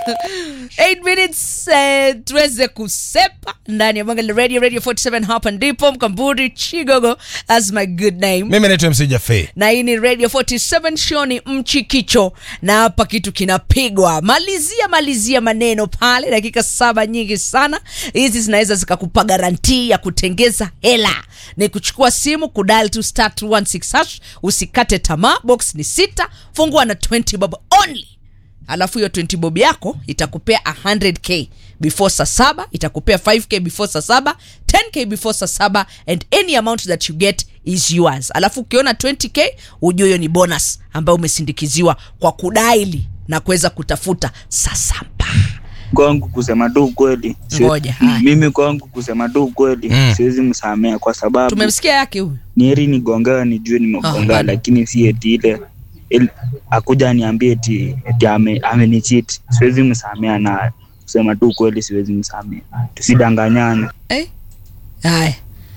8 minutes uh, tuweze kusepa ndani ya Mwangali Radio Radio 47 hapa ndipo Mkamburi Chigogo as my good name mimi naitwa MC Jaffe. na hii ni Radio 47 show ni mchikicho, na hapa kitu kinapigwa. Malizia malizia maneno pale, dakika saba nyingi sana hizi zinaweza zikakupa garantii ya kutengeza hela. Ni kuchukua simu kudal tu star 216 hash, usikate tamaa. Box ni sita, fungua na 20 bob only alafu hiyo 20 bob yako itakupea 100k before saa saba itakupea 5k before saa saba 10k before saa saba and any amount that you get is yours alafu ukiona 20k ujue hiyo ni bonus ambayo umesindikiziwa kwa kudaili na kuweza kutafuta sasamba kwangu kusema tu ukweli si- Ngoja, haya. mimi kwangu kusema tu ukweli Mm. siwezi msamea kwa sababu tumemsikia yake huyu ni heri nigongewe nijue Oh, nimegongewa hapana. lakini si eti ile il- akuja aniambie eti, eti ame, amenichiti siwezi msamea na kusema tu ukweli siwezi msamea tusidanganyane eh? haya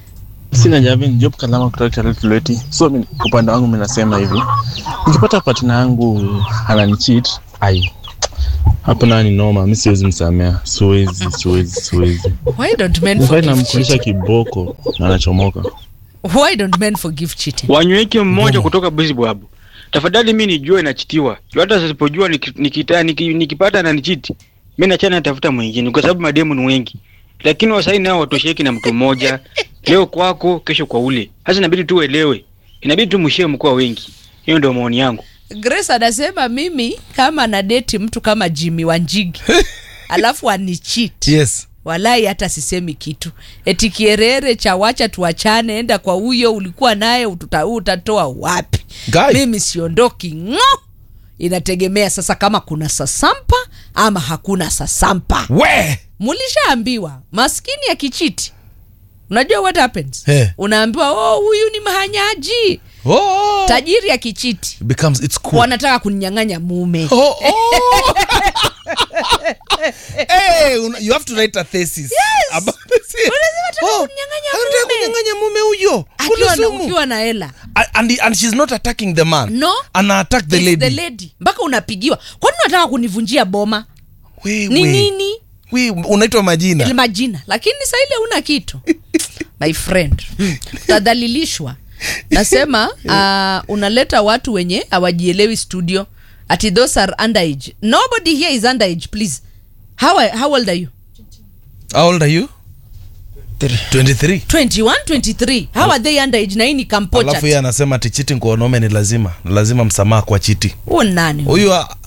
Sina Javin Job Kalama kutoka Charlotte Leti. So mi- kwa upande wangu mimi nasema hivi, nikipata partner yangu ananicheat, ai hapo nayo ni noma, mimi siwezi msamea, siwezi, siwezi, siwezi. why don't men Nikai forgive namkulisha cheating? kiboko na anachomoka. why don't men forgive cheating wanyweke mmoja Ngumu. kutoka Busibwabu. Tafadhali mi nijue nachitiwa, Juu hata sisipojua niki- nikita, niki, nikipata na nichiti mi nachana natafuta mwingine, kwa sababu mademu ni wengi, lakini wasai nao watosheki na mtu mmoja. Leo kwako, kesho kwa ule. Sasa inabidi tu uelewe, inabidi tu mshie mkoa wengi. Hiyo ndio maoni yangu. Grace anasema mimi kama na deti mtu kama Jimmy Wanjigi alafu anicheat Yes. walai hata sisemi kitu eti kierere cha wacha tuachane enda kwa huyo ulikuwa naye ututa- utatoa wapi Guy. mimi siondoki ng'o inategemea sasa kama kuna sasampa ama hakuna sasampa We. mulishaambiwa maskini ya kichiti unajua what happens Eh. unaambiwa oh huyu ni mhanyaji Oh. tajiri ya kichiti It becomes it's cool. wanataka kuninyang'anya mume Oh, oh. hey, una- you have to write a thesis. About this. Unasema Oh, kunyang'anya anataka mume. kunyang'anya mume huyo. Akiwa na- Kule sumu. ukiwa na hela A- and, he- and she's not attacking the man. No. Ana attack the It's lady. the lady mpaka unapigiwa kwani unataka kunivunjia boma We, ni we. nini We, unaitwa majina. Ile majina lakini saa ile una kitu my friend hmm. utadhalilishwa nasema uh, unaleta watu wenye hawajielewi studio ati those are underage nobody here is underage please how, how old are you How old are you? 23. 21 23 how are they underage na hii ni kampocha Alafu yeye anasema ati cheating kwa wanaume ni lazima. Lazima msamaha kwa chiti. huo nani Huyu a-